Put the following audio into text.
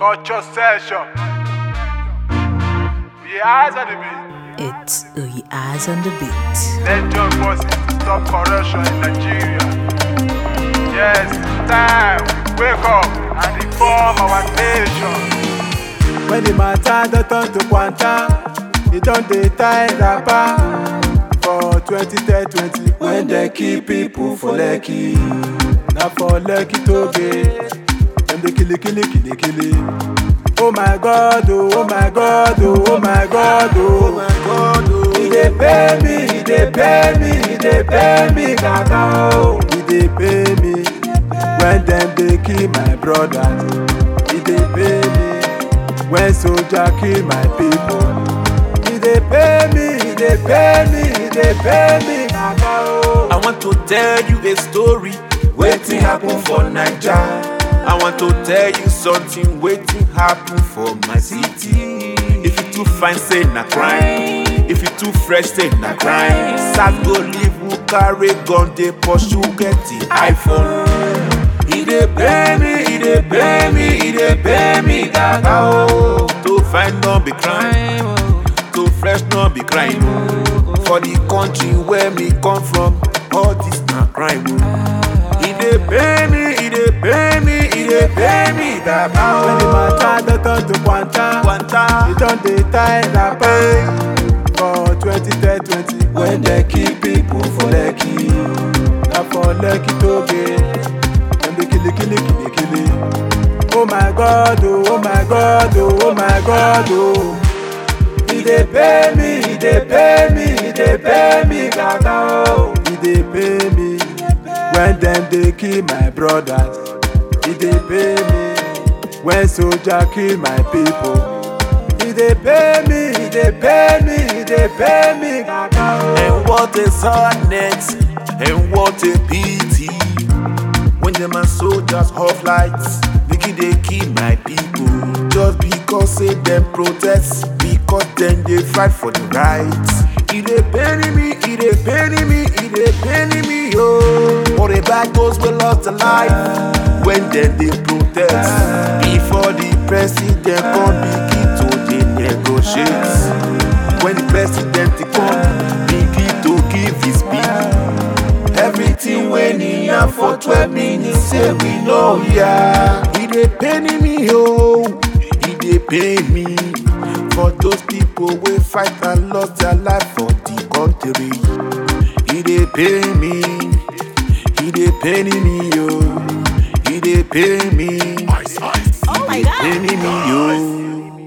Culture session. Be eyes on the beat. It's Uyi Eyes on the Beat. Let your voices to stop corruption in Nigeria. Yes, time. Wake up and reform our nation. When the matter don turn to kwanta, e don dey tie rapper. For 2020, when dem kill people for Lekki, na for Lekki toll gate, dem dey kill kill kill kill. Oh my God, oh, oh my God, oh, oh my God, oh, my God, oh. E dey pay me, e dey pay me, e dey pay me, kaka oh. E dey pay me when dem dey kill my brothers. E dey pay me when soldier kill my people. E dey pay me, e dey pay me, e dey pay me, kaka oh. I want to tell you a story. Wetin happen for Naija? I want to tell you something. Waiting happen for my city. If you too fine, say na crime. If you too fresh, say na crime. Sad go leave who carry gun, they pursue get the iPhone. He dey pay me, he dey pay me, he dey pay me, gaga oh. To find no be crime, to fresh no be crime. oh. For the country where me come from, all this na crime. oh. He dey pay me, he dey pay me, he dey pay me, gaga When the oh. matter don turn to kwanta, Kwanta. e don dey tie rapper. For 2020, when dem kill people for Lekki, na for Lekki toll gate, dem dey kill kill kill kill. Oh my God, oh, oh my God, oh, oh my God, oh. E dey pay me, e dey pay me, e dey pay me, gaga oh. E dey pay me when dem dey kill my brothers. E dey pay me when soldier kill my people. E dey pay me, e dey pay me, e dey pay me, gaga oh. And what a sadness, and what a pity. When them my soldiers off lights, making they kill my people. Just because say them protest, because then they fight for the rights. It dey pain me, it dey pain me, it dey pain me, oh. What about those we lost their life when then they protest? Before the president come begin to dey negotiate. When the president come begin to give his speech. Everything when he have for 12 minutes say we know yeah. He dey pain me oh, he dey pain me for those people wey fight and lost their life for the country. He dey pain me, he dey pain me oh, he dey pain me, Oh my he dey God. pain me oh.